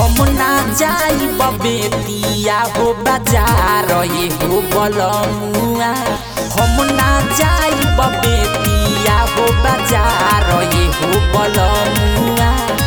हम ना जाई बेतिया हो बाजार ये हो बलमुआ हम ना जाई बेतिया हो बाजार ये हो बलमुआ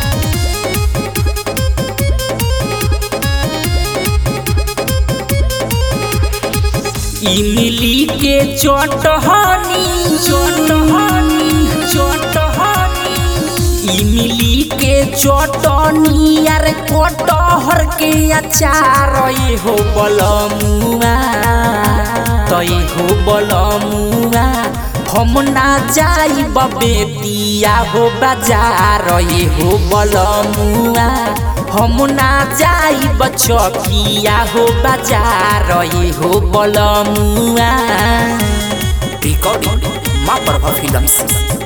इमली के चटहनी चटहनी चटहनी इमली के चटनी यार कटहर के अचार ये हो बलमुआ तो ये हो बलमुआ हम ना जाई बेतिया हो बाजार ये हो बलमुआ हम ना जाई बचकिया हो बाजार ये हो बलमुआ रिकॉर्डिंग माँ प्रभा फिल्म्स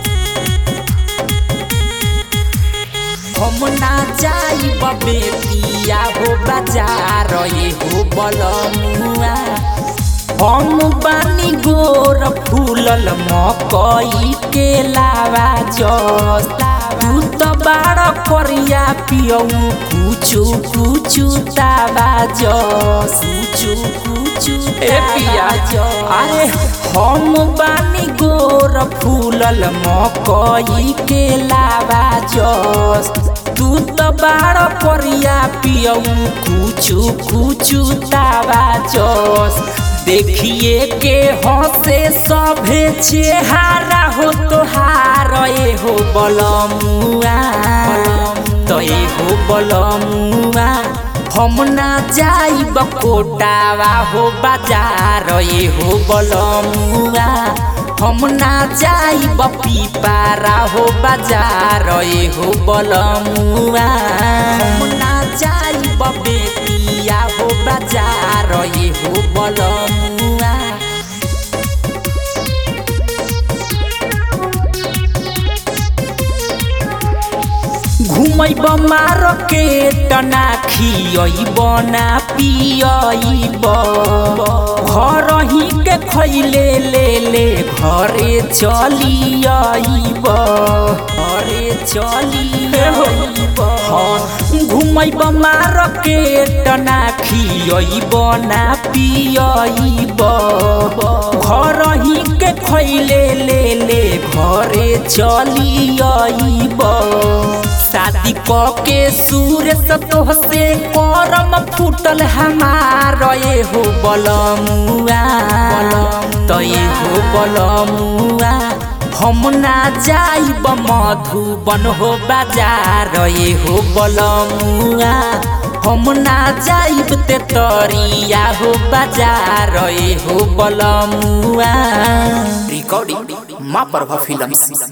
हम ना जाई बेतिया हो बाजार ये हो बलमुआ हम बानी गोर फूलल मकई के लावा जस तू तो बाड़ करिया पियऊ कुचु कुचु तावा जस कुचु कुचु ए पिया अरे हम बानी गोर फूलल मकई के लावा जस तू तो बाड़ करिया पियऊ कुचु कुचु तावा जस देखिए के हंसे सभे चेहारा हो तोहार ए हो बलमुआ तो ए हो बलमुआ हम ना जाई बकोटावा हो बाजार ए हो बलमुआ हम ना जाई पीपारा हो बाजार ए हो बलमुआ हम ना जाई बेतिया हो बाजार ए हो बलमुआ घुमैब मार्केट ना खियब ना पियब घर ही के खैले ले ले घरे चलियब घरे चलियब घुमैब मार्केट ना खियब ना पियब घर ही के खैले ले ले घरे चलियब शादी क के सूर्य तोह से करम फूटल हमार ये हो बलमुआ तो ये हो बलमुआ हम ना जाइब मधुबन हो बाजार ये हो बलमुआ हम ना जाइब ते तरिया हो बाजार ये हो बलमुआ रिकॉर्डिंग माँ प्रभा फिल्म्स